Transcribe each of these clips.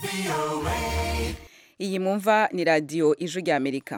iyi mwumva ni radiyo ijwi ry'amerika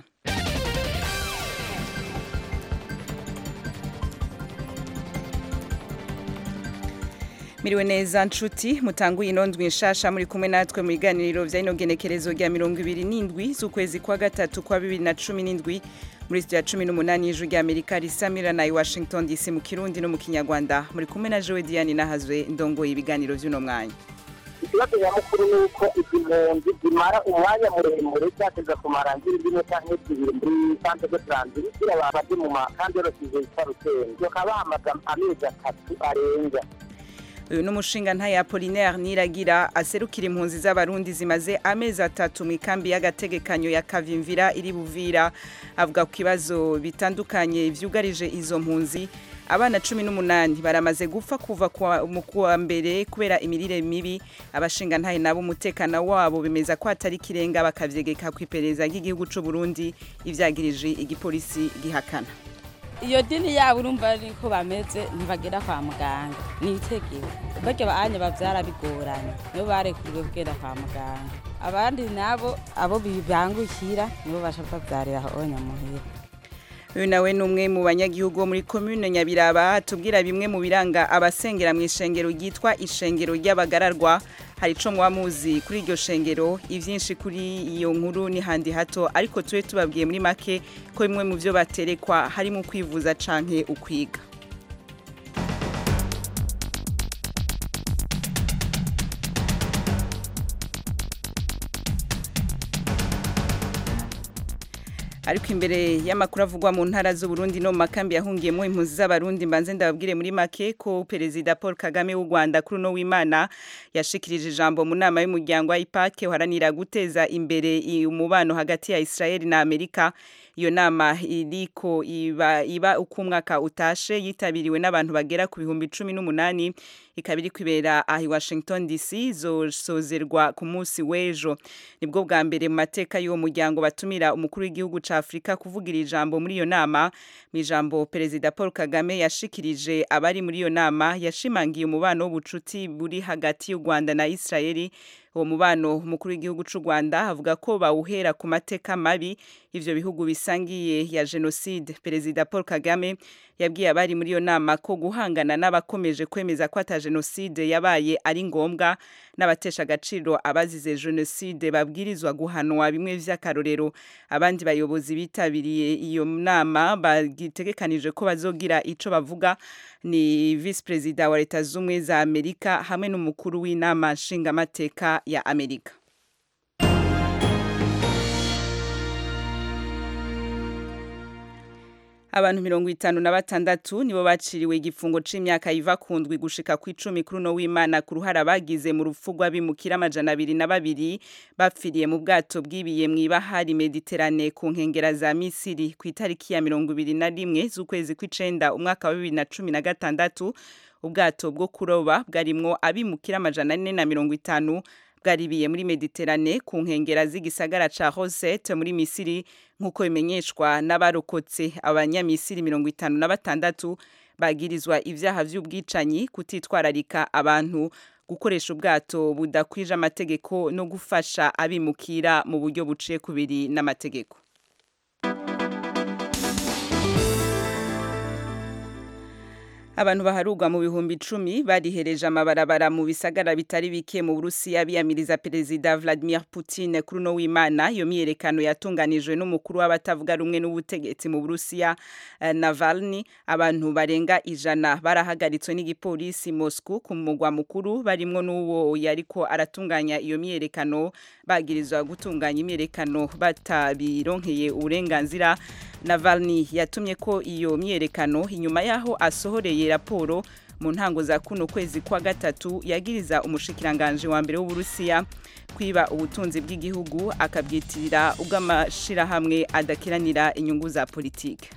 miriwe neza nshuti mutanguye inondwi nshasha muri kumwe natwe mu biganiro vya ino genekerezo rya mirongo ibiri n'indwi z'ukwezi kwa gatatu kwa bibiri na cumi n'indwi muri studio ya cumi n'umunani y'ijwi rya amerika risamira na i washington dc mu kirundi no mu kinyarwanda muri kumwe na jowe diane nahazwe ndongoye ibiganiro vy'uno mwanya ikibazo nyamukuru ni uko izi mpunzi zimara umwanya muremure cyateza kumara nk'indimi canke zibiri muri centre de transit kugira baje mu makambi yoroshije yitwa rusengo bakaba bamaze amezi atatu arenga uyu ni umushinga ntaye apolinaire niragira aserukira impunzi z'abarundi zimaze amezi atatu mu ikambi y'agategekanyo ya kavimvira iri buvira avuga ku bibazo bitandukanye vyugarije izo mpunzi abana cumi n'umunani baramaze gupfa kuva mu kuwa mbere kubera imirire mibi abashinga ntaye nabo umutekano wabo bemeza ko atari ikirenga bakavyegeka ku iperereza ry'igihugu c'u Burundi ivyagirije igipolisi gihakana iyo dini yabo urumva niko bameze ntibagera kwa muganga ni itegeko barya banya bavyara bigoranye nibo barekuriwe kugenda kwa muganga abandi nabo abo bibangukira nibo basha bavyarira aho nyamuhira uyu nawe ni umwe mu banyagihugu bo muri komune nyabiraba tubwira bimwe mu biranga abasengera mu ishengero ryitwa ishengero ry'abagararwa hari ico muba muzi kuri iryo shengero ivyinshi kuri iyo nkuru ni handi hato ariko tube tubabwiye muri make ko bimwe mu vyo baterekwa harimo kwivuza canke ukwiga ariko imbere y'amakuru avugwa mu ntara z'uburundi no mu makambi yahungiyemo impunzi z'abarundi mbanze ndababwire muri make ko perezida paul kagame w'u rwanda kuri uno w'imana yashikirije ijambo mu nama y'umuryango wa ipake uharanira guteza imbere umubano hagati ya israel na amerika iyo nama iriko iba, iba uko umwaka utashe yitabiriwe n'abantu bagera ku bihumbi cumi n'umunani ikaba iri kwibera aha i washington dc zosozerwa ku munsi w'ejo nibwo bwa mbere mu mateka y'uwo muryango batumira umukuru w'igihugu ca afurika kuvugira ijambo muri iyo nama mu ijambo perezida paul kagame yashikirije abari muri iyo nama yashimangiye umubano w'ubucuti buri hagati y'u rwanda na israeli uwo mubano umukuru w'igihugu c'u Rwanda avuga ko bawuhera ku mateka mabi ivyo bihugu bisangiye ya genocide perezida Paul Kagame yabwiye abari muri iyo nama ko guhangana n'abakomeje kwemeza ko ata genocide yabaye ari ngombwa n'abatesha agaciro abazize genocide babwirizwa guhanwa bimwe vy'akarorero abandi bayobozi bitabiriye iyo nama bagitegekanije ko bazogira ico bavuga ni vice perezida wa leta z'ubumwe za amerika hamwe n'umukuru w'inama nshingamateka ya amerika abantu mirongo itanu na batandatu nibo baciriwe igifungo c'imyaka iva ku ndwi gushika ku icumi kuri uno w'imana ku ruhara bagize mu rupfu rw'abimukira amajana abiri na babiri bapfiriye mu bwato bwibiye mw'ibahari mediterane ku nkengera za misiri ku itariki ya mirongo ibiri na rimwe z'ukwezi kw'icenda umwaka wa bibiri na cumi na gatandatu ubwato bwo kuroba bwarimwo abimukira amajana ane na mirongo itanu bwaribiye muri mediterane ku nkengera z'igisagara ca Rosette muri Misiri nk'uko bimenyeshwa n'abarokotse abanyamisiri mirongo itanu na batandatu bagirizwa ivyaha vy'ubwicanyi kutitwararika abantu gukoresha ubwato budakwije amategeko no gufasha abimukira mu buryo buciye kubiri n'amategeko abantu baharugwa mu bihumbi icumi barihereje amabarabara mu bisagara bitari bike mu Burusiya biyamiriza perezida Vladimir Putin kuri no w'Imana iyo myerekano yatunganijwe n'umukuru w'abatavuga rumwe n'ubutegetsi mu Burusiya uh, Navalny abantu barenga ijana barahagaritswe n'igipolisi Moscow ku mugwa mukuru barimwo n'uwo yariko aratunganya iyo myerekano bagirizwa gutunganya imyerekano batabironkeye uburenganzira Navalny yatumye ko iyo myerekano inyuma yaho asohoreye raporo mu ntango za kuno kwezi kwa gatatu yagiriza umushikiranganje wa mbere w'Uburusiya kwiba ubutunzi bw'igihugu akabyitirira ubw'amashirahamwe adakiranira inyungu za politike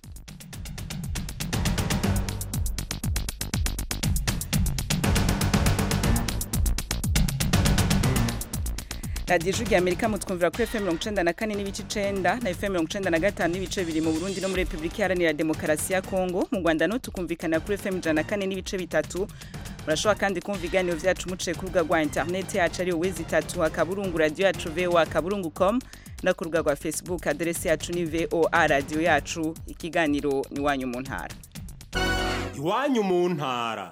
radiyo ijwi rya amerika mutwumvira kuri fm mirongo icenda na kane n'ibice icenda na fm mirongo icenda na gatanu n'ibice bibiri mu burundi no muri repubulika iharanira demokarasi ya kongo mu rwanda no tukumvikana kuri fm ijana na kane n'ibice bitatu murashobora kandi kumva ibiganiro vyacu muciye ku rubuga rwa interineti yacu ari wezi itatu akaburungu radiyo yacu voa akaburungu com no ku rubuga rwa facebook aderesi yacu ni voa radiyo yacu ikiganiro ni wanyu mu ntara iwanyu mu ntara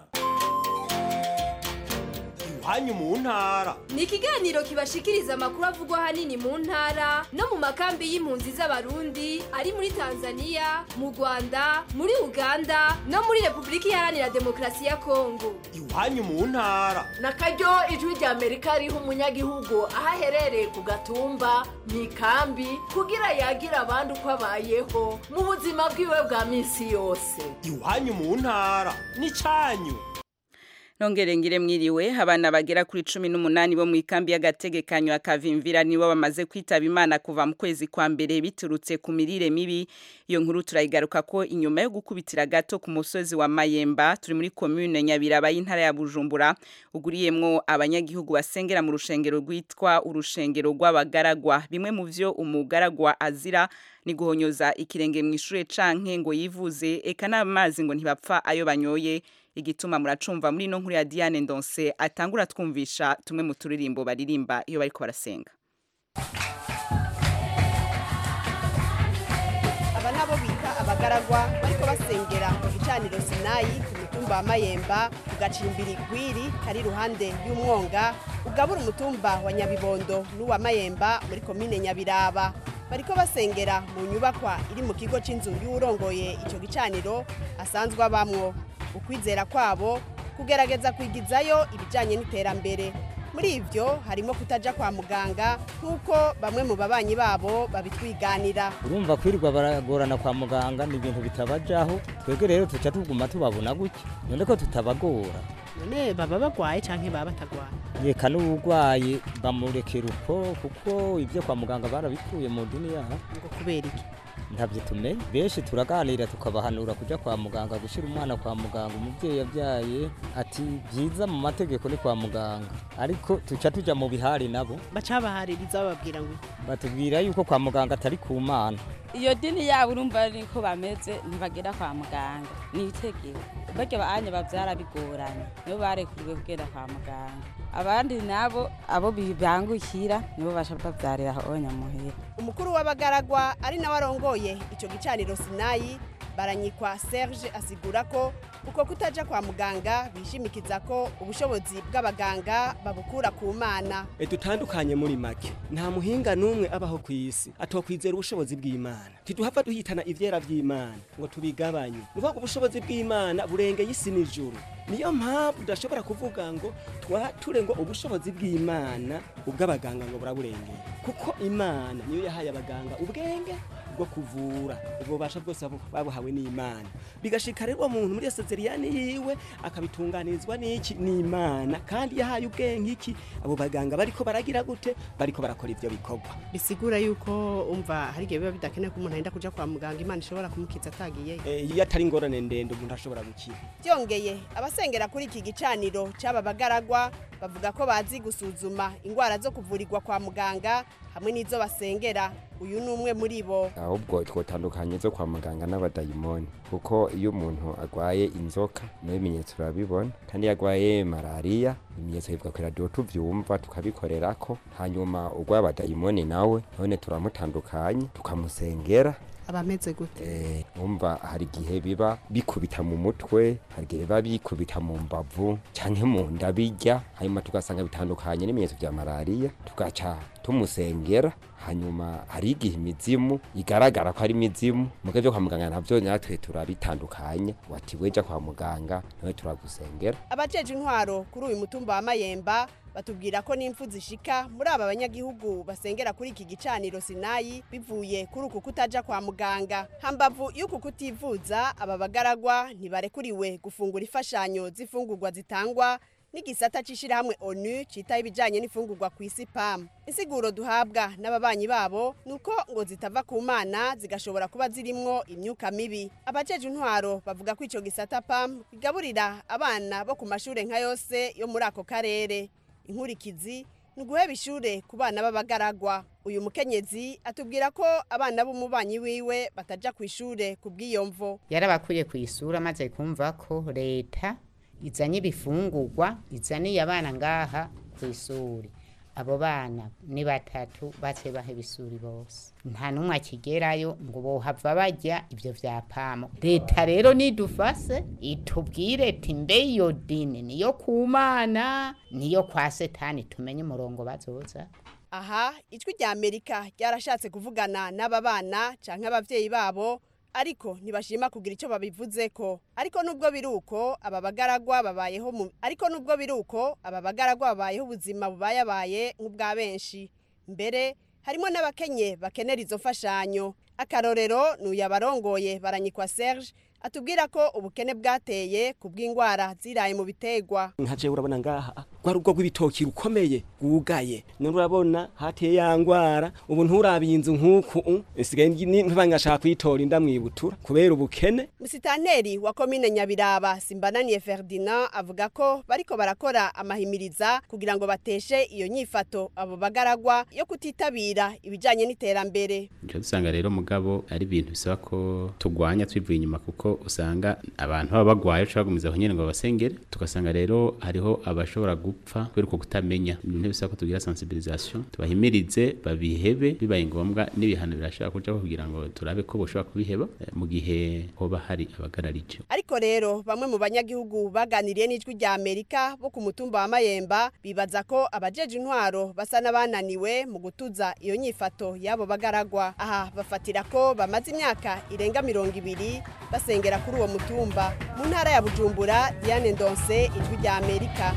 iwanyu mu ntara ni ikiganiro kibashikiriza amakuru avugwa ahanini mu ntara no mu makambi y'impunzi z'abarundi ari muri tanzania mu rwanda muri uganda no muri repubulika iharanira demokarasi ya kongo iwanyu mu ntara na karyo ijwi rya amerika riha umunyagihugu aho aherereye ku gatumba mu ikambi kugira yagira abandi uko abayeho mu buzima bwiwe bwa minsi yose iwanyu mu ntara n'icanyu nongere ngire mwiriwe abana bagera kuri cumi n'umunani bo mu ikambi y'agategekanyo akavimvira nibo bamaze kwitaba imana kuva mu kwezi kwa mbere biturutse ku mirire mibi iyo nkuru turayigaruka ko inyuma yo gukubitira gato ku musozi wa mayemba turi muri komune nyabiraba y'intara ya bujumbura uguriyemwo abanyagihugu basengera mu rushengero rwitwa urushengero rw'abagaragwa bimwe mu vyo umugaragwa azira ni guhonyoza ikirenge mu ishure canke ngo yivuze eka n'amazi ngo ntibapfa ayo banyoye igituma muracumva muri no nkuru ya Diane Ndonse atangura twumvisha tumwe mu turirimbo baririmba iyo bariko barasenga aba nabo bita abagaragwa bariko basengera ku gicaniro sinayi ku mutumba wa mayemba ku gacimbiri gwiri kari iruhande y'umwonga ugabura umutumba wa nyabibondo n'uwa mayemba muri komine nyabiraba bariko basengera mu nyubakwa iri mu kigo c'inzu y'uwurongoye ico gicaniro asanzwe abamwo ukwizera kwabo kugerageza kwigizayo ibijyanye n'iterambere muri ibyo harimo kutaja kwa muganga nk'uko bamwe mu babanyi babo babitwiganira urumva kwirirwa baragorana kwa muganga ni ibintu bitabajaho twebwe rero tuca tuguma tubabona gutya none ko tutabagora none baba bagwaye cyangwa baba batagwaye reka n'uburwayi bamurekera uko kuko ibyo kwa muganga barabikuye mu dini yabo ngo kubera iki ntabyo tumenye benshi turaganira tukabahanura kujya kwa muganga gushyira umwana kwa muganga umubyeyi yabyaye ati byiza mu mategeko ni kwa muganga ariko tuca tujya mu bihari nabo bacabahaririza bababwira ngo batubwira yuko kwa muganga atari ku mana iyo dini yabo urumva niko bameze ntibagera kwa muganga ni itegeko barya banya babyara bigoranye nibo barekuriwe kugenda kwa muganga abandi nabo abo bibangukira nibo basha babyarira aho nyamuhira umukuru w'abagaragwa ari nawe arongoye icyo gicaniro sinayi baranyikwa serge asigura ko uko kutaja kwa muganga bishimikiza ko ubushobozi bw'abaganga babukura ku mana dutandukanye muri make nta muhinga n'umwe abaho ku isi atokwizera ubushobozi bw'imana ntiduhava duhitana ivyera vy'imana ngo tubigabanye nuvuga ko ubushobozi bw'imana burengeye isi n'ijuru niyo mpamvu udashobora kuvuga ngo twature ngo ubushobozi bw'imana ubw'abaganga ngo buraburengeye kuko imana niyo yahaye abaganga ubwenge bwo kuvura ubwo bubasha bwose babuhawe n'imana bigashika rero muntu muri sezeriyani yiwe akabitunganirizwa n'iki n'imana kandi yahaye ubwenge iki abo baganga bariko baragira gute bariko barakora ivyo bikorwa bisigura yuko umva hari igihe biba bidakenewe ko umuntu agenda kuja kwa muganga imana ishobora kumukiza atagiye iyo atari ingorane ndende umuntu ashobora gukira byongeye abasengera kuri iki gicaniro c'aba bagaragwa bavuga ko bazi gusuzuma ingwara zo kuvurirwa kwa muganga hamwe n'izo basengera uyu ni umwe muri bo ahubwo twotandukanye zo kwa muganga n'abadayimoni kuko iyo umuntu agwaye inzoka n'ibimenyetso urabibona kandi iyo agwaye malariya ibimenyetso bivuga ku radiyo tuvyumva tukabikorerako hanyuma urwaye abadayimoni nawe none turamutandukanye tukamusengera abameze gute eh umva hari igihe biba bikubita mu mutwe hari igihe biba bikubita mu mbavu canke mu nda bijya hanyuma tugasanga bitandukanye n'ibimenyetso vya malariya tugaca tumusengera hanyuma hari igihe imizimu igaragara ko ari imizimu muga vyo kwa muganga navyo natwe turabitandukanya wati weja kwa muganga nawe turagusengera abajeje intwaro kuri uyu mutumba wa mayemba batubwira ko n'impfu zishika muri aba banyagihugu basengera kuri iki gicaniro sinayi bivuye kuri uku kutaja kwa muganga hambavu y'uku kutivuza aba bagaragwa ntibarekuriwe gufungura imfashanyo z'ifungurwa zitangwa n'igisata c'ishirahamwe onu citaho ibijanye n'ifungurwa ku isi pam insiguro duhabwa n'ababanyi babo nuko ngo zitava ku mana zigashobora kuba zirimwo imyuka mibi abajeje intwaro bavuga ko ico gisata pam kigaburira abana bo ku mashure nka yose yo muri ako karere inkurikizi ni uguheba ishure ku bana b'abagaragwa uyu mukenyezi atubwira ko abana b'umubanyi wiwe bataja ku ishure ku bw'iyo mvo yarabakuye ku isura maze kumva ko leta izanye ibifungurwa izaniye abana ngaha ku ishuri abo bana ni batatu bace baheba ishuri bose nta n'umwe akigerayo ngo bohava bajya ibyo vya pamo leta rero nidufase itubwire ati mbe iyo dini niyo ku mana niyo kwa setani tumenye umurongo bazoza aha ijwi rya amerika ryarashatse kuvugana n'aba bana canke abavyeyi babo ariko ntibashima kugira icyo babivuze ko ariko nubwo biri uko aba bagaragwa babayeho mu ariko nubwo biri uko aba bagaragwa babayeho ubuzima bubayabaye nk'ubwa benshi mbere harimo n'abakenye bakenera izo mfashanyo akarorero ni uyabarongoye baranyikwa serge atubwira ko ubukene bwateye ku bw'indwara ziraye mu bitegwa nka jewe urabona ngaha rwa rugo rw'ibitoki rukomeye rwugaye none urabona hateye ya ngwara ubu nturabiye inzu nk'uku uh, isigaye ntibangashaka kuyitora inda mwibutura kubera ubukene musitanteri wa komine nyabiraba simbananiye ferdinand avuga ko bariko barakora amahimiriza kugira ngo bateshe iyo nyifato abo bagaragwa yo kutitabira ibijanye n'iterambere nco dusanga rero mugabo ari ibintu bisaba ko tugwanya twivuye inyuma kuko usanga abantu baba bagwaye uca bagumiza aho nyene ngo babasengere tugasanga rero hariho abashobora gupfa kubera uko kutamenya ibintu bisaba ko tugira sensibilisation tubahimirize babihebe bibaye ngombwa n'ibihano birashobora kujaho kugira ngo turabe ko boshobora kubiheba eh, mu gihe hoba hari abagararije ariko rero bamwe mu banyagihugu baganiriye n'ijwi rya amerika bo ku mutumba wa mayemba bibaza ko abajeje intwaro basa n'abananiwe mu gutuza iyo nyifato y'abo bagaragwa aha bafatira ko bamaze imyaka irenga mirongo ibiri basengera kuri uwo mutumba mu ntara ya bujumbura diane ndonse ijwi rya amerika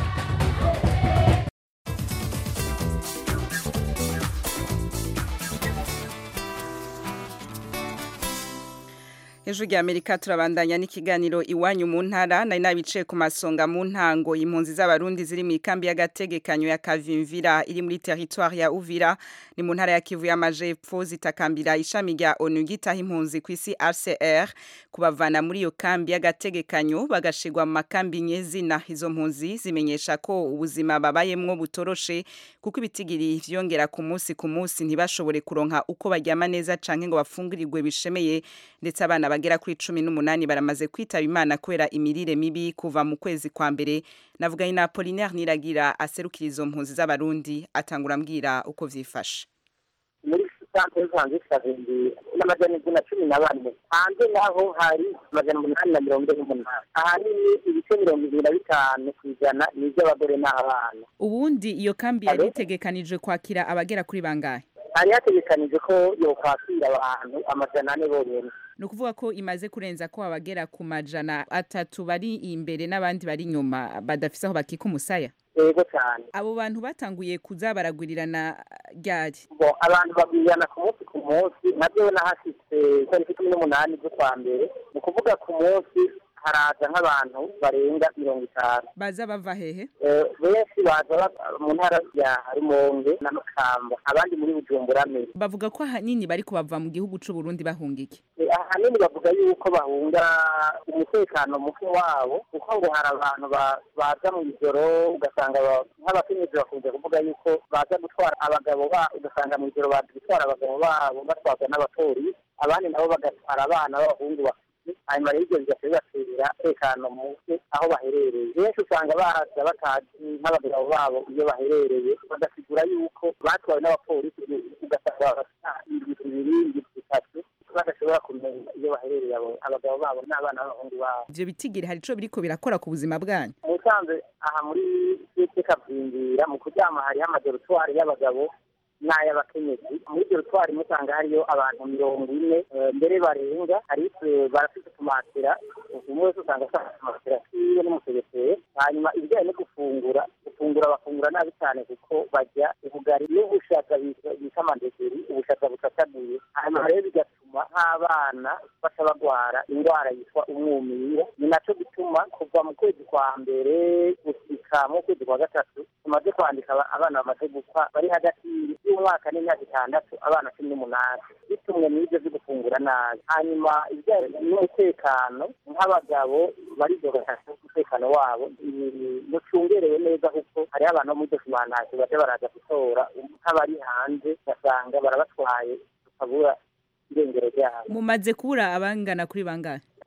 Ijwi rya Amerika turabandanya n'ikiganiro iwanyu mu ntara nari nabicaye ku masonga mu ntango impunzi z'abarundi ziri mu ikambi y'agategekanyo ya Kavimvira iri muri territoire ya Uvira ni mu ntara ya Kivu y'Amajepfo zitakambira ishami rya ONU gitaha impunzi ku isi RCR kubavana muri iyo kambi y'agategekanyo bagashigwa mu makambi nyezina izo mpunzi zimenyesha ko ubuzima babayemwo butoroshe kuko ibitigiri vyongera ku munsi ku munsi ntibashobore kuronka uko baryama neza canke ngo bafungirirwe bishemeye ndetse abana bagera kuri cumi n'umunani baramaze kwitaba imana kubera imirire mibi kuva mu kwezi kwa mbere navuganye na Apollinaire Niragira aserukira izo mpunzi z'abarundi atangura ambwira uko vyifashe muri santere yo hanze kabindi n'amajana indwi na cumi na bane hanze naho hari amajana umunani na mirongo ine n'umunani ahanini ibice mirongo ibiri na bitanu ku ijana ni iby'abagore n'abana ubundi iyo kambi yari itegekanijwe kwakira abagera kuri bangahe hari hategekanije ko yokwakira abantu amajana ane bonyene ni ukuvuga ko imaze kurenza ko abagera ku majana atatu bari imbere n'abandi bari inyuma badafise aho bakika umusaya yego cyane abo bantu batanguye kuza baragwirirana ryari bo abantu bagwirirana ku munsi ku munsi nabyo nahashitse itariki cumi n'umunani z'ukwa mbere ni ukuvuga ku munsi haraza nk'abantu barenga mirongo itanu baza bava hehe Eh, benshi baza bava mu ntara ya rumonge na makamba abandi muri bujumbura meri bavuga ko ahanini bari kubava mu gihugu c'u Burundi bahunga iki Eh, ahanini bavuga yuko bahunga umutekano muke wabo kuko ngo hari abantu ba- baza mu ijoro ugasanga ba- nk'abakenyezi bakunze kuvuga yuko baza gutwara abagabo babo ugasanga mu ijoro baza gutwara abagabo babo batwarwa n'abapolisi abandi nabo bagatwara abana b'abahungu bafite hanyuma rero ibyo bigaca bibatera umutekano muke aho baherereye benshi usanga baza batazi nk'abagabo babo iyo baherereye bagasigura yuko batwawe n'abapolisi ugasanga bafite indwi ibiri indwi itatu badashobora kumenya iyo baherereye abo abagabo babo n'abana b'abahungu babo ivyo bitigiri hari ico biriko birakora ku buzima bwanyu musanze aha muri site kabyinjira mu kuryama hariho amadorotwari y'abagabo n'ay'abakenyezi muri dorotwari musanga hariyo abantu mirongo ine eh, mbere barenga hari eh, barafite tumatera umwe wese usanga afite tumatera kiwe n'umusegeteri hanyuma ibijyanye no gufungura gufungura bafungura nabi cyane kuko barya ubugari n'ubushaza bita- bita amandegeri ubushaza busataguye hanyuma rero bigatuma nk'abana baca bagwara indwara yitwa umwumira ni naco gituma kuva mu kwezi kwa mbere gusika mu kwezi kwa gatatu tumaze kwandika aba- abana bamaze gupfa bari hagati y'umwaka n'imyaka itandatu abana cumi n'umunani bitumwe n'ibyo byo gufungura nabi hanyuma ibijyanye n'umutekano nk'abagabo baridogata umutekano wabo ni- mucungerewe neza kuko hariho abantu bo muri dokimantation baje baraza gutora nk'abari hanze ugasanga barabatwaye tukabura irengero ryabo mumaze kubura abangana kuri bangahe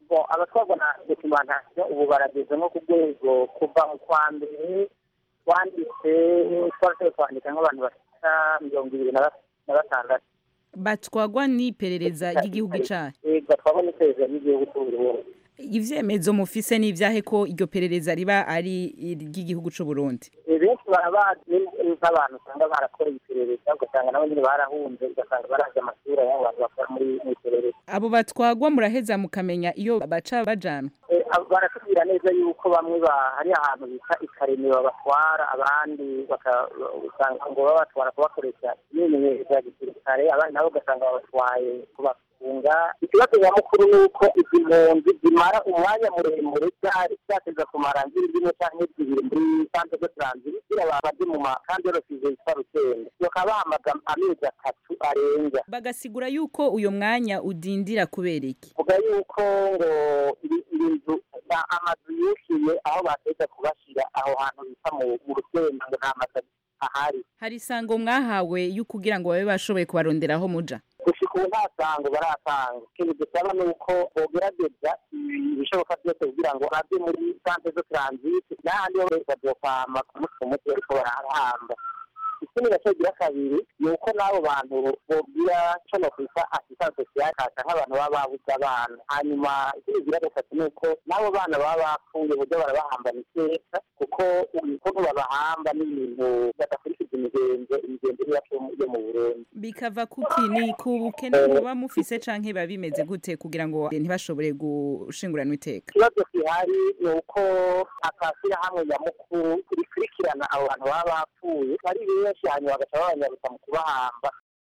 bo abatwarwa na documentation ubu barageze nko ku rwego kuva mu kwa mbere twanditse twarashoboye kwandika nk'abantu bashika mirongo ibiri na ba- na batandatu batwagwa n'iperereza ry'igihugu cayo ego twabona iperereza ry'igihugu cy'uburundi ivyemezo mufise n'ivyahe ko iryo perereza riba ari iry'igihugu c'u Burundi benshi barabazi nk'abantu usanga barakora iperereza ugasanga nabo nyine barahunze ugasanga barazi amasura y'abo bantu bakora muri mu iperereza abo batwagwa muraheza mukamenya iyo baca bajanwa Eh, abo baratubwira neza yuko bamwe ba- hari ahantu bita ikaremi babatwara abandi baka- usanga ngo babatwara kubakoresha imyimenyerezo ya gisirikare abandi nabo ugasanga babatwaye kubafunga ikibazo nyamukuru ni uko izi mpunzi zimara umwanya muremure cyari cyateza kumara ngiri rimwe cyangwa zibiri muri santere de transit zira babaje mu makambi y'orosize yitwa rutende bakaba bahamaga amezi atatu arenga bagasigura yuko uyo mwanya udindira kubera iki vuga yuko ngo iri- iri nzu na- amazu yishyuye aho bateza kubashyira aho hantu bita mu mu rusenda ngo nta mazu ahari hari isango mwahawe yo kugira ngo babe bashoboye kubarondera aho muja gushika ubu nta sango baratanga ikintu dusaba ni uko bogerageza ibishoboka byose kugira ngo ave muri santere zo transit n'ahandi ho bazokwama kumutwe umutwe ariko barahamba ikindi nacyo gira kabiri ni uko n'abo bantu bogira co nokwita assistance sociale kasa nk'abantu baba babuze abana hanyuma ikindi gira gatatu ni uko n'abo bana baba bapfuye buryo barabahambana iteka kuko ukuntu babahamba n'ibintu badakurikiza imigenzo imigenzo yacu yo mu burundi bikava kuki ni ku bukene muba mufise canke biba bimeze gute kugira ngo ntibashobore gushinguranwa iteka ikibazo gihari ni uko atashyirahamwe nyamukuru rikurikirana abo bantu baba bapfuye ari benshi hanyuma bagaca babanyaruka mu kubahamba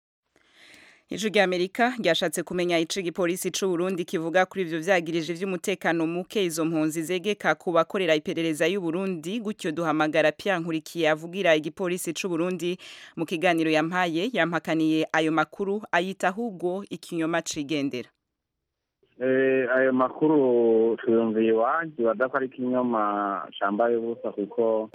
Ijwi rya Amerika ryashatse kumenya ico igipolisi c'u Burundi kivuga kuri ivyo vyagirije vy'umutekano muke izo mpunzi zegeka ku bakorera iperereza y'u Burundi gutyo duhamagara Pierre Nkurikiye avugira igipolisi c'u Burundi mu kiganiro yampaye yampakaniye ayo makuru ayita ahubwo ikinyoma cigendera Eh, ayo makuru tuyumviye iwanjye badako ari ikinyoma cambaye ubusa kuko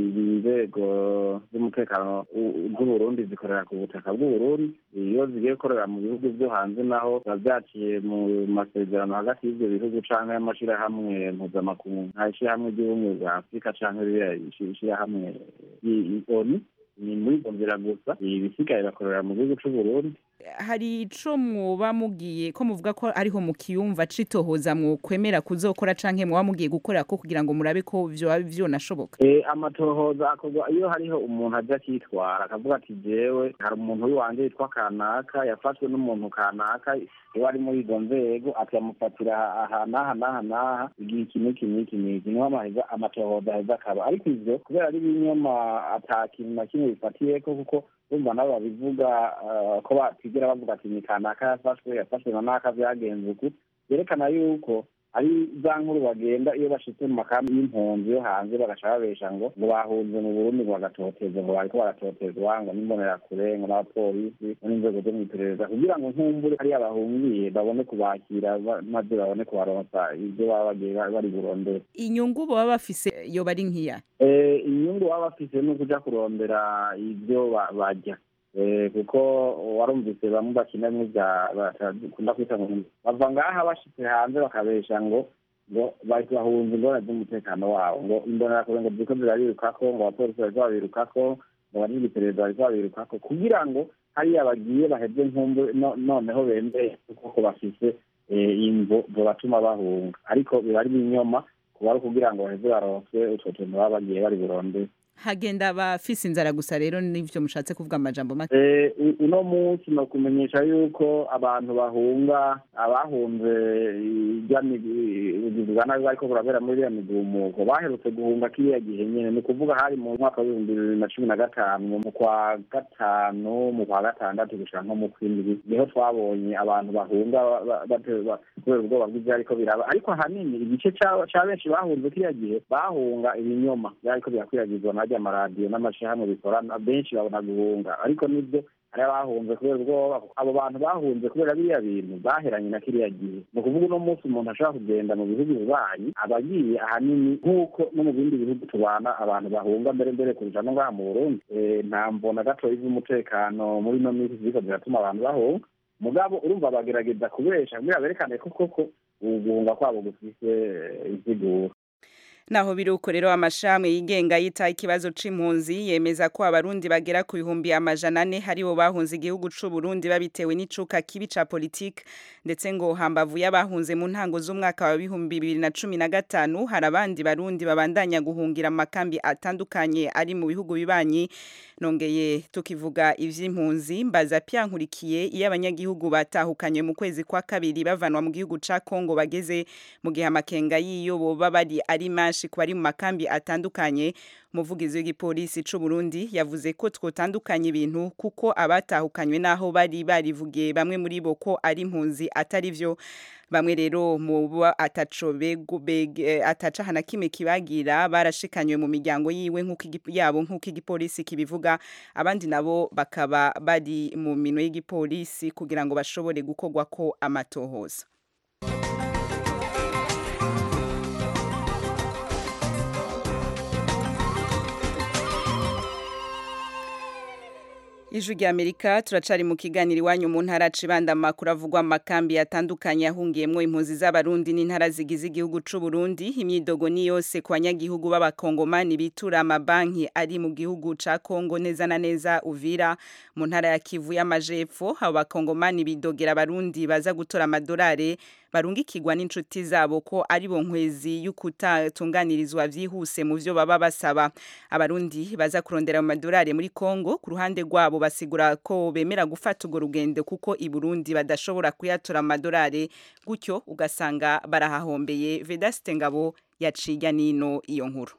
inzego z'umutekano u- z'uburundi zikorera ku butaka bw'uburundi iyo zigiye gukorera mu bihugu vyo hanze naho biba vyaciye mu masezerano hagati y'ivyo bihugu canke y'amashirahamwe mpuzamakungu nka ishirahamwe ry'ubumwe bwa afurika canke ririya ishi- ishirahamwe i- i- onu ni muri izo nzira gusa ibisigaye bakorera mu gihugu c'uburundi hari ico mwoba mugiye ko muvuga ko ariho mukiyumva citohoza mwokwemera kuzokora canke mwoba mugiye gukorera ko kugira ngo murabe ko vyoba vyonashoboka Eh, amatohoza akorwa iyo hariho umuntu aja akitwara akavuga ati jewe hari umuntu w'iwanje yitwa kanaka yafashwe n'umuntu kanaka iyo ari muri izo nzego akamufatira aha n'aha n'aha n'aha igihe iki n'iki n'iki n'iki niho amaheza amatohoza aheza akaba ariko ivyo kubera ari ibinyoma ata kintu na kimwe bifatiyeko kuko urumva nabo babivuga eh, ko batigera bavuga ati ni kanaka yafashwe yafashwe na naka vyagenze uku vyerekana yuko ari za nkuru bagenda iyo bashitse mu makambi y'impunzi yo hanze bagaca babesha ngo ngo bahunze mu burundi ngo bagatoteza ngo bariko baratotezwa ngo n'imbonerakure ngo n'abapolisi ngo n'inzego zo mw'iperereza kugira ngo nkumbure hariya bahungiye babone kubakira ba- maze babone kubaronsa ivyo baba bagiye ba- bari burondere inyungu baba bafise yoba ari nkiya Eh, inyungu baba bafise ni ukuja kurondera ivyo ba- barya Eh, kuko warumvise bamwe bakina bimwe bya bakunda kwita ngo ni- bava ngaha bashitse hanze bakabesha ngo ngo bari bahunze ingorane z'umutekano wabo ngo imbonerakure ngo ziriko zirabirukako ngo abapolisi bariko babirukako ngo bari iperereza bariko babirukako kugira ngo hariya bagiye baheze nkumbu no- noneho bembeye kuko bafise eh, imvo zobatuma bahunga ariko biba ari ibinyoma kuba ari ukugira ngo baheze baronswe utwo tuntu baba bagiye bari burondere hagenda abafise inzara gusa rero nivyo mushatse kuvuga amajambo make Eh, u- uno munsi no kumenyesha yuko abantu bahunga abahunze irya migi- ubugizi bwa nabi bariko burabera muri iriya migumuko baherutse guhunga kiriya gihe nyene ni ukuvuga hari mu mwaka w'ibihumbi bibiri na cumi na gatanu mu kwa gatanu mu kwa gatandatu gushika nko mu kwindwi niho twabonye abantu bahunga ba- ba- bate- ba- kubera ubwoba bw'ivyariko biraba ariko ahanini igice ca ca benshi bahunze kiriya gihe bahunga ibinyoma vyariko birakwiragizwa narya amaradiyo n'amashirahamwe bikorana benshi babona guhunga ariko nivyo hari abahunze kubera ubwoba abo bantu bahunze kubera biriya bintu baheranye na kiriya gihe ni ukuvuga uno munsi umuntu ashobora kugenda mu bihugu bibanyi aba agiye ahanini nk'uko no mu bindi bihugu tubana abantu bahunga mbere mbere kurusha no ngaha mu burundi Eh, nta mbona gatoyi z'umutekano muri ino minsi ziriko ziratuma abantu bahunga mugabo urumva bagerageza kubesha kugira berekane ko koko uguhunga kwabo gufise insiguro naho biruko rero amashami yigenga yita ikibazo c'impunzi yemeza ko abarundi bagera ku bihumbi amajana ane haribo bahunze igihugu c'u Burundi babitewe n'icuka kibi ca politique ndetse ngo hambavu y'abahunze mu ntango z'umwaka wa bihumbi bibiri na cumi na gatanu hari abandi barundi babandanya guhungira mu makambi atandukanye ari mu bihugu bibanyi nongeye tukivuga ivy'impunzi mbaza pyankurikiye iyo abanyagihugu batahukanye mu kwezi kwa kabiri bavanwa mu gihugu ca Kongo bageze mu gihe amakenga yiyo boba bari ari manshi ku bari mu makambi atandukanye umuvugizi w'igipolisi c'u Burundi yavuze ko twotandukanye ibintu kuko abatahukanywe naho bari barivugiye bamwe muri bo ko ari impunzi atari vyo bamwe rero mu bo ataco begu bege ataca hana kimwe kibagira barashikanywe mu miryango yiwe nk'uko igi- yabo nk'uko igipolisi kibivuga abandi nabo bakaba bari mu minwe y'igipolisi kugira ngo bashobore gukorwa ko amatohoza Ijwi rya Amerika turacari mu kiganiro iwanyu mu ntara cibanda makuru avugwa amakambi atandukanye ahungiyemwo impunzi z'abarundi n'intara zigize igihugu c'u Burundi imyidogo ni yose ku banyagihugu b'abakongomani bitura amabanki ari mu gihugu ca Kongo neza na neza Uvira mu ntara ya Kivu y'amajepfo abo bakongomani bidogera abarundi baza gutora amadolari barungikirwa n'inshuti zabo ko ari bo nkwezi y'ukutatunganirizwa vyihuse mu vyo baba basaba abarundi baza kurondera mu madolari muri Kongo ku ruhande rwabo basigura ko bemera gufata urwo rugendo kuko i Burundi badashobora kuyatora amadolari gutyo ugasanga barahahombeye Vedaste Ngabo yaciga nino iyo nkuru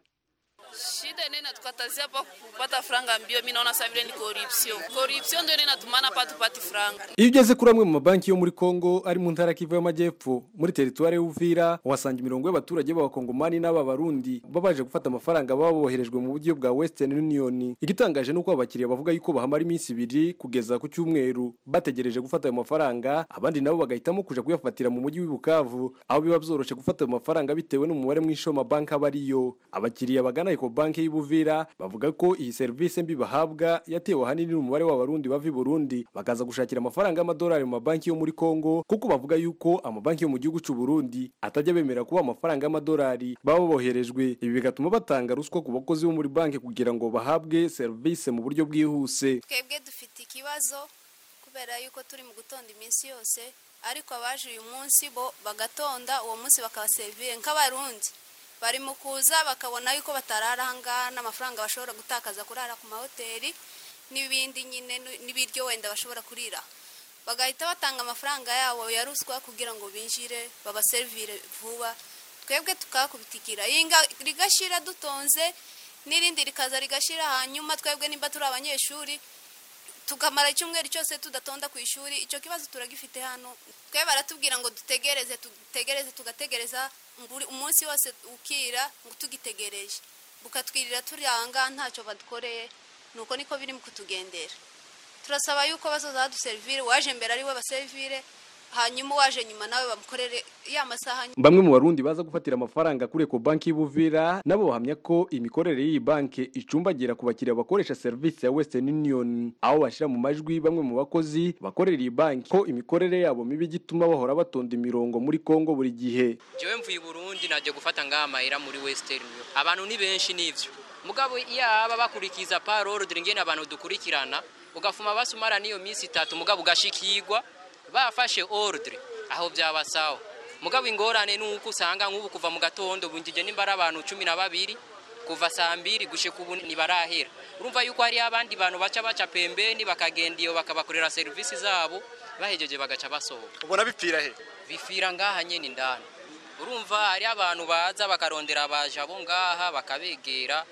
Shida nene tukatazia hapa kupata franga mbio, mimi naona sasa vile ni corruption. Corruption ndio inatumana hapa tupati franga. Iyo ugeze kuri amwe mu mabanki yo muri Kongo ari mu ntara Kivu y'Amajyepfo muri teritwari y'Uvira uhasanga imirongo y'abaturage b'abakongomani n'aba Barundi babaje gufata amafaranga baba boherejwe mu buryo bwa Western Union. Igitangaje nuko abakiriya bavuga yuko bahamara iminsi ibiri kugeza ku cyumweru bategereje gufata ayo mafaranga abandi nabo bagahitamo kuja kuyafatira mu mujyi w'Ibukavu aho biba byoroshe gufata ayo mafaranga bitewe n'umubare mwinshi w'amabanki aba ariyo. Abakiriya bagana Eco Bank y'Ibuvira bavuga ko iyi serivisi mbi bahabwa yatewe ahanini n'umubare w'abarundi bava i Burundi bakaza gushakira amafaranga y'amadolari mu mabanki yo muri Kongo kuko bavuga yuko amabanki yo mu gihugu cy'u Burundi atajya bemera kuba amafaranga y'amadolari baba boherejwe ibi bigatuma batanga ruswa ku bakozi bo muri banki kugira ngo bahabwe serivisi mu buryo bwihuse twebwe dufite ikibazo kubera yuko turi mu gutonda iminsi yose ariko abaje uyu munsi bo bagatonda uwo munsi bakabaserivire nk'abarundi bari mu kuza bakabona yuko batarara ahangaha n'amafaranga bashobora gutakaza kurara ku mahoteli n'ibindi nyine n'ibiryo wenda bashobora kurira bagahita batanga amafaranga yabo ya ruswa kugira ngo binjire babaserivire vuba twebwe tukakubitikira yinga rigashira dutonze n'irindi rikaza rigashira hanyuma twebwe nimba turi abanyeshuri tukamara icyumweru cyose tudatonda ku ishuri icyo kibazo turagifite hano twe baratubwira ngo dutegereze dutegereze tugategereza umunsi wose ukira ngo tugitegereje bukatwirira turi ahangaha ntacyo badukoreye nuko niko biri mu kutugendera turasaba yuko bazoza baduserivire waje mbere ari we baserivire hanyuma uwaje nyuma nawe bamukorere ya masaha bamwe mu barundi baza gufatira amafaranga kuri Eco Bank y'Ibuvira nabo bahamya ko imikorere y'iyi banki icumbagira ku bakiriya bakoresha serivisi ya Western Union aho bashira mu majwi bamwe mu bakozi bakorera iyi banki ko imikorere yabo mibi gituma bahora batonda imirongo muri Kongo buri gihe jewe mvuye i Burundi naje gufata ngaha amahera muri Western Union abantu ni benshi nivyo mugabo yaba bakurikiza parole dore ngene abantu dukurikirana ugafuma basumara niyo minsi itatu mugabo ugashikirwa bafashe ordre aho byaba sawa mugabo ingorane nuko usanga nk'ubu kuva mu gatondo bunjije nimbara abantu cumi na babiri kuva saa mbiri gushika ubu ntibarahera urumva yuko hari abandi bantu baca baca pembeni bakagenda iyo bakabakorera serivisi zabo bahejeje bagaca basohoka ubona bipfira he bifira ngaha nyene indani urumva hari abantu baza bakarondera abaje abo ngaha bakabegera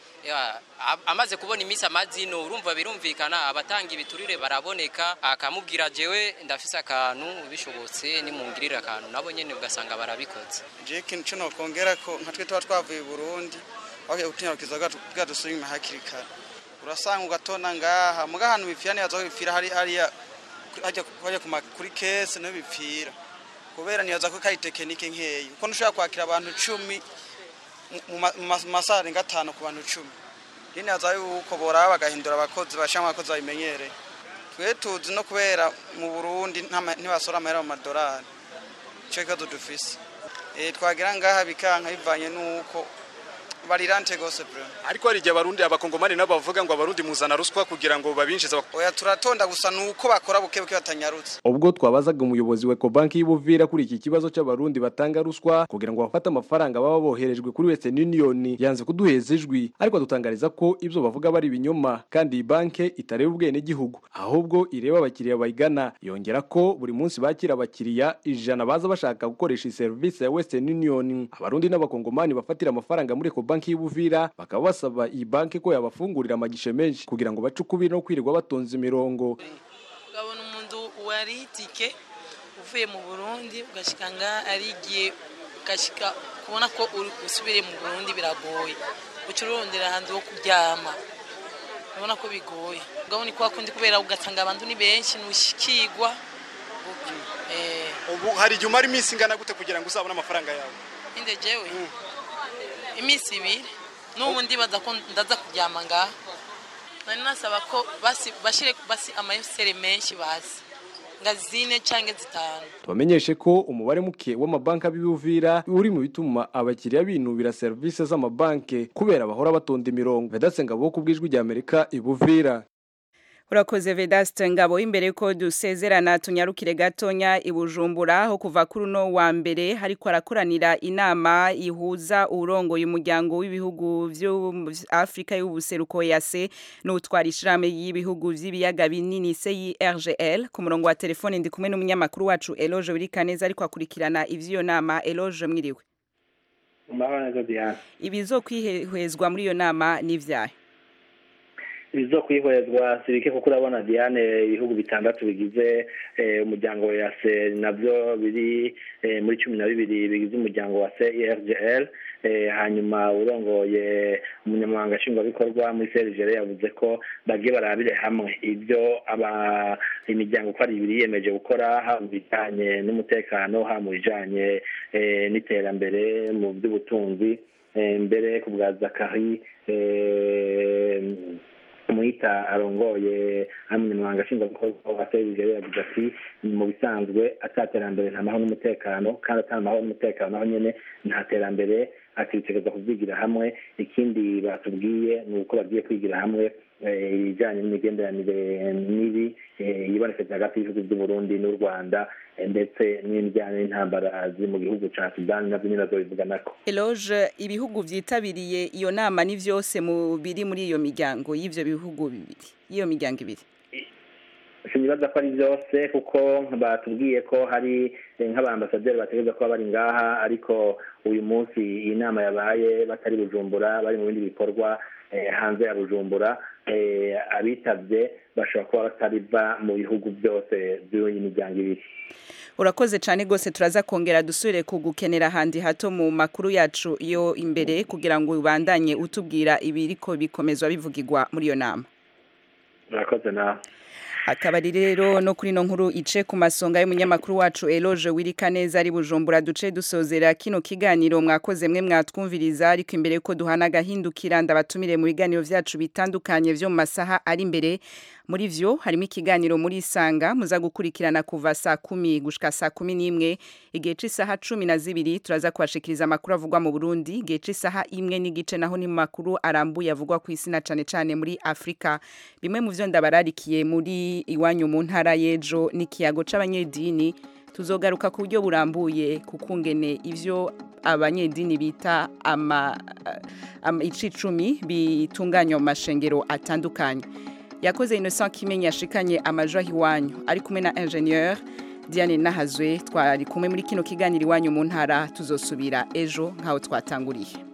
amaze kubona iminsi amazino urumva birumvikana abatanga ibiturire baraboneka akamubwira jewe ndafise akantu bishobotse nimungirira akantu nabo nyene ugasanga barabikoze je ikintu cyo nokongera ko nka twe tuba twavuye i burundi bagiye gutinyarukiza bwa dusubima hakiri kare urasanga ugatona ngaha muga ahantu bipfira nibaza ko bipfira hari hariya hajya kuri kese niho bipfira kubera nibaza ko kari tekinike nkeyi kuko ntushobora kwakira abantu icumi mu masaha arenga atanu ku bantu icumi rero nibaza yuko boraba bagahindura abakozi bashyiramo abakozi babimenyereye twe tuzi no kubera mu burundi ntibasora amahera mu madolari icyo kibazo dufise eh, twagera ngaha bikanka bivanye n'uko barirante gose bro ariko hari igihe abarundi abakongomani nabo bavuga ngo abarundi muzana ruswa kugira ngo babinjize bak- oya turatonda gusa nuko bakora buke buke batanyarutse ubwo twabazaga umuyobozi wa Ecobank y'Ubuvira kuri iki kibazo cy'abarundi batanga ruswa kugira ngo bafate amafaranga baba boherejwe kuri Western Union yanze kuduheza ijwi ariko adutangariza ko ibyo bavuga bari ibinyoma kandi iyi banke itareba ubwene gihugu ahubwo ireba abakiriya bayigana yongera ko buri munsi bakira abakiriya ijana baza bashaka gukoresha iyi serivisi ya Western Union abarundi n'abakongomani bafatira amafaranga muri Ecobank y'Ubuvira bakaba basaba iyi banke ko yabafungurira amagishe menshi kugira ngo bace ukubiri no kwirirwa batonze imirongo ukabona umuntu wari itike uvuye mu burundi ugashyika ngaha ari igihe ugashyika kubona ko uri usubire mu burundi biragoye uca urondera ahantu ho kuryama urabona ko bigoye ubwo ni kwa kundi kubera ugasanga abantu ni benshi ntushikirwa ubu hari igihe umara iminsi ingana gute kugira ngo uzabone amafaranga yawe inde jewe iminsi ibiri n'ubu ndibaza ko ndaza kuryama ngaha nari nasaba ko basi bashyire basi amayeseri menshi basi nga zine cyangwa zitanu tubamenyeshe ko umubare muke w'amabanki ab'ibuvira uri mu bituma abakiriya binubira serivisi z'amabanki kubera bahora batonda imirongo vedatse ngabo ku bw'ijwi rya amerika ibuvira urakoze vedaste ngabo imbere ko dusezerana tunyarukire gatonya ibujumbura aho kuva kuri uno wa mbere hariko arakoranira inama ihuza urongoye umuryango w'ibihugu vyo Afrika y'ubuseruko yase n'utwara ishirahamwe y'ibihugu vy'ibiyaga binini CIRGL ku murongo wa telefone ndi kumwe n'umunyamakuru wacu Eloge Birikaneza ariko akurikirana ivyo nama Eloge mwiriwe Mbaho neza Diane. ibizokwihezwa muri iyo nama n'ivyahe ibizo kwihwezwa sibike kuko urabona Diane ibihugu bitandatu bigize eh, umuryango wa yase navyo biri eh, muri cumi na bibiri bigize umuryango wa CIRGL eh, hanyuma urongoye umunyamabanga nshingwabikorwa muri CIRGL yavuze ko bagiye barabire hamwe ibyo aba imiryango uko ari ibiri yiyemeje gukora haba mu bijanye n'umutekano haba mu bijanye eh, n'iterambere mu by'ubutunzi eh, mbere ku bwa Zakari eh, umwita arongoye umunyamabanga nshingwabikorwa wa serivisi yagize ati mu bisanzwe ataterambere nta mahoro n'umutekano kandi atari amahoro n'umutekano naho nyene nta terambere akitegereza kuvyigira hamwe ikindi batubwiye ni uko bagiye kwigira hamwe eh, ibijanye n'imigenderanire mibi eh, yibonekeza hagati y'ibihugu by'uburundi n'u rwanda eh, ndetse n'ibijyanye n'intambara ziri mu gihugu ca sudani navyo nyene bazobivuganako Eloge ibihugu vyitabiriye iyo nama ni vyose mu biri muri iyo miryango y'ivyo bihugu bibiri iyo miryango ibiri sinibaza ko ari byose kuko batubwiye ko hari eh, nk'abambasaderi bategereza kuba bari ngaha ariko uyu munsi iyi nama yabaye batari bujumbura bari mu bindi bikorwa eh, hanze ya bujumbura eh, abitavye bashobora kuba batariva mu bihugu byose by'iyi miryango ibiri urakoze cyane rwose turaza kongera dusubire kugukenera ahandi hato mu makuru yacu yo imbere kugira ngo ubandanye utubwira ibiriko bikomezwa bivugirwa muri iyo nama murakoze nawe akaba ari rero no kuri no nkuru ice ku masonga y'umunyamakuru wacu Eloge wirika neza ari bujumbura duce dusozera kino kiganiro mwakoze mwe mwatwumviriza ariko imbere ko duhana agahindukira ndabatumire mu biganiro vyacu bitandukanye vyo mu masaha ari imbere muri vyo harimo ikiganiro muri isanga muza gukurikirana kuva saa kumi gushika saa kumi n'imwe igihe c'isaha cumi na zibiri turaza kubashikiriza amakuru avugwa mu Burundi igihe c'isaha imwe n'igice naho ni mu makuru arambuye avugwa ku isi na cane cane muri Afrika bimwe mu vyo ndabararikiye muri iwanyu mu ntara y'ejo n'ikiyago c'abanyedini tuzogaruka ku buryo burambuye kukungene ivyo abanyedini bita ama, ama icicumi bitunganywa mu mashengero atandukanye yakoze Innocent Kimenyi yashikanye amajwi iwanyu ari kumwe na ingénieur Diane Nahazwe twari kumwe muri kino kiganiro iwanyu mu ntara tuzosubira ejo nkaho twatanguriye